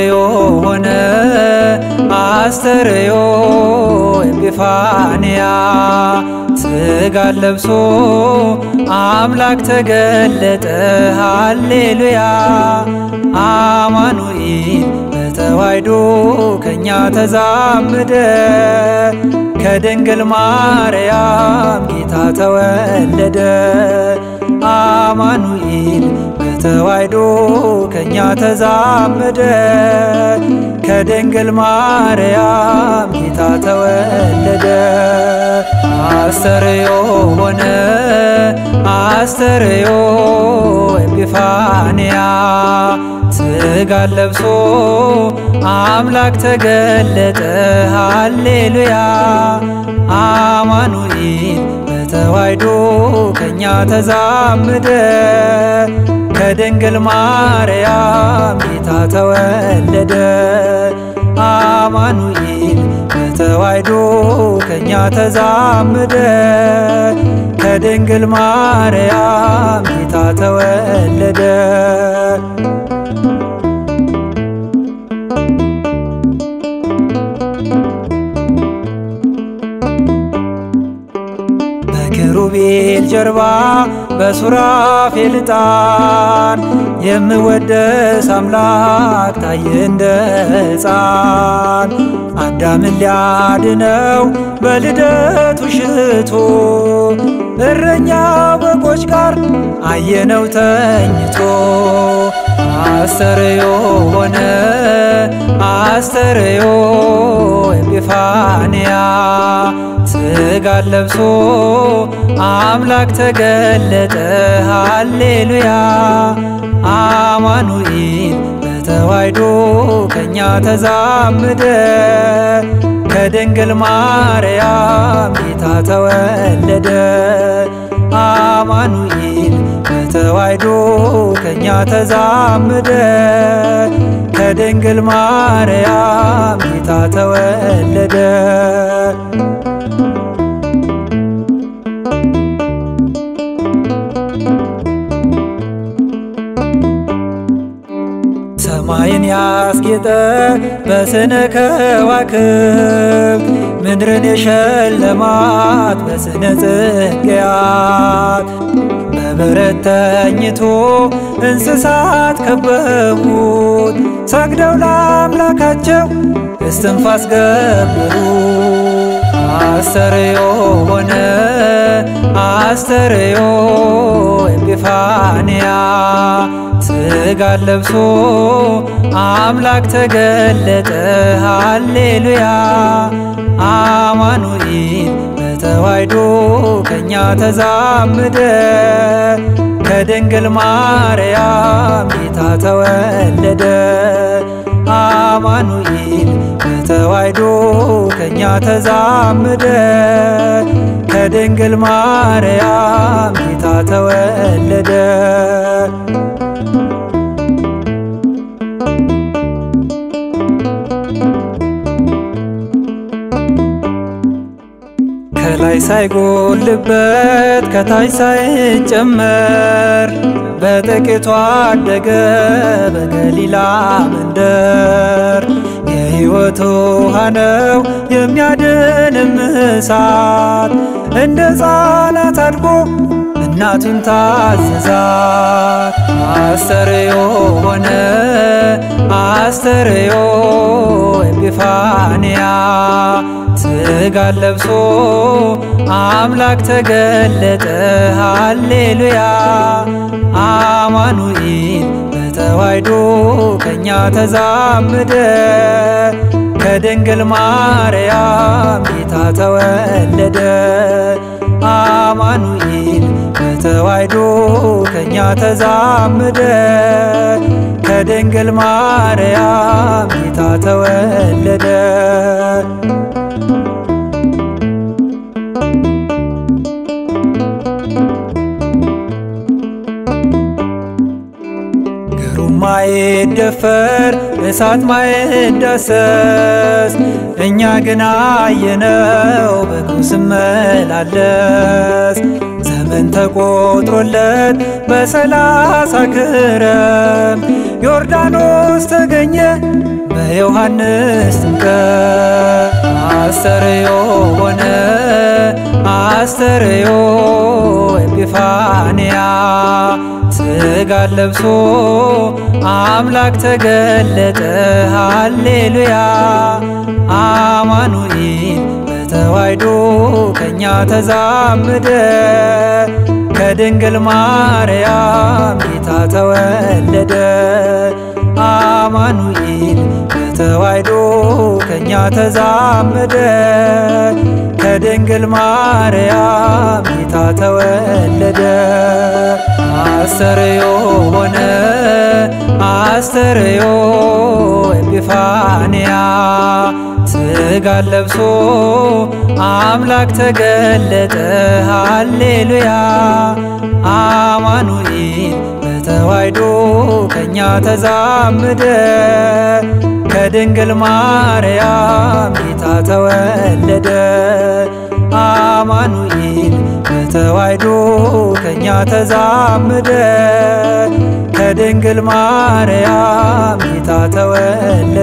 አስተርዮ ሆነ አስተርዮ ኤጲፋንያ ሥጋን ለብሶ አምላክ ተገለጠ ሃሌሉያ አማኑኤል በተዋሕዶ ከእኛ ተዛመደ ከድንግል ማርያም ጌታ ተወለደ አማኑኤል በተዋሕዶ ከእኛ ተዛመደ ከድንግል ማርያም ጌታ ተወለደ አስተርዮ ሆነ አስተርዮ ኤጲፋንያ ሥጋን ለብሶ አምላክ ተገለጠ ሃሌሉያ አማኑኤል በተዋሕዶ ከእኛ ተዛመደ ከድንግል ማርያም ጌታ ተወለደ አማኑኤል በተዋሕዶ ከእኛ ተዛመደ ከድንግል ማርያም ጌታ ተወለደ በኪሩቤል ጀርባ በሱራፌል ዕጣን የምወደስ አምላክ ታየ እንደ ሕፃን አዳምን ሊያድነው በልደቱ ሽቶ እረኛ በጎች ጋር አየነው ተኝቶ አስተርዮ ሆነ አስተርዮ ኤጲፋንያ ሥጋን ለብሶ አምላክ ተገለጠ ሃሌሉያ አማኑኤል በተዋሕዶ ከእኛ ተዛመደ ከድንግል ማርያም ጌታ ተወለደ አማኑኤል በተዋሕዶ ከእኛ ተዛመደ ከድንግል ማርያም ጌታ ተወለደ ሰማይን ያስጌጠ በስነ ከዋክብት ምድርን የሸለማት በስነ ጽጌያት በበረት ተኝቶ እንስሳት ከበቡት ሰግደው ለአምላካቸው እስትንፋስ ገብሩ አስተርዮ ሆነ አስተርዮ ኤጲፋንያ ሥጋን ለብሶ አምላክ ተገለጠ ሃሌሉያ አማኑኤል በተዋሕዶ ከእኛ ተዛመደ ከድንግል ማርያም ጌታ ተወለደ አማኑኤል በተዋሕዶ ከእኛ ተዛመደ ከድንግል ማርያም ጌታ ተወለደ ከላይ ሳይጎልበት ከታች ሳይጨመር በጥቂቱ አደገ በገሊላ መንደር የሕይወት ውሃ ነው የሚያድንም እሳት እንደ ሕፃናት አድጎ እናቱን ታዘዛት አስተርዮ ሆነ አስተርዮ ኤጲፋንያ ሥጋን ለብሶ አምላክ ተገለጠ ሃሌሉያ አማኑኤል በተዋሕዶ ከእኛ ተዛመደ ከድንግል ማርያም ጌታ ተወለደ አማኑኤል በተዋሕዶ ከእኛ ተዛመደ ከድንግል ማርያም ጌታ ተወለደ ግሩም ማይደፈር እሳት ማይዳሰስ እኛ ግን አየነው በእግሩ ሲመላለስ ዘመድ ቀን ተቆጥሮለት በሰላሳ ክረም ዮርዳኖስ ተገኘ በዮሐንስ ጥምቀት አስተርዮ ሆነ አስተርዮ ኤጲፋንያ ሥጋን ለብሶ አምላክ ተገለጠ ሃሌሉያ አማኑኤል በተዋሕዶ ከእኛ ተዛመደ ከድንግል ማርያም ጌታ ተወለደ አማኑኤል በተዋሕዶ ከእኛ ተዛመደ ከድንግል ማርያም ጌታ ተወለደ አስተርዮ ሆነ አስተርዮ ኤጲፋንያ ሥጋን ለብሶ አምላክ ተገለጠ ሃሌሉያ አማኑኤል በተዋሕዶ ከእኛ ተዛመደ ከድንግል ማርያም ጌታ ተወለደ አማኑኤል በተዋሕዶ ከእኛ ተዛመደ ከድንግል ማርያም ጌታ ተወለደ